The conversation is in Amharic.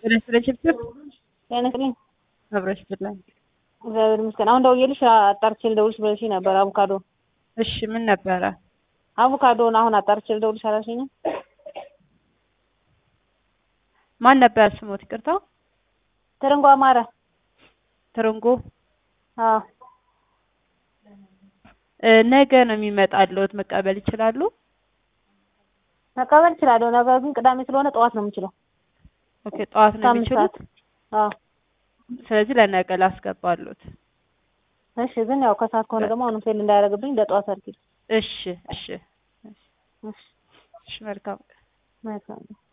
ስለችብችብ ጤና ይስጥልኝ። አብረሽ ብላኝ። እግዚአብሔር ይመስገን። አሁን ደውዬልሽ አጣርቼ ልደውልሽ ብለሽኝ ነበር። አቮካዶ እሺ ምን ነበረ? አቮካዶን አሁን አጣርቼ ልደውልሽ አላልሽኝም? ማን ነበር ስሞት? ይቅርታ ትርንጎ አማረ። ትርንጎ አዎ እ ነገ ነው የሚመጣልዎት መቀበል ይችላሉ? መቀበል እችላለሁ። ነገር ግን ቅዳሜ ስለሆነ ጠዋት ነው የምችለው። ኦኬ ጠዋት ነው ከአምስት የሚችሉት? አዎ ስለዚህ ለነገ ላስገባሉት። እሺ። ግን ያው ከሰዓት ከሆነ ደግሞ አሁንም ፌል እንዳያደርግብኝ ለጠዋት አድርጊ። እሺ እሺ እሺ እሺ መልካም መልካም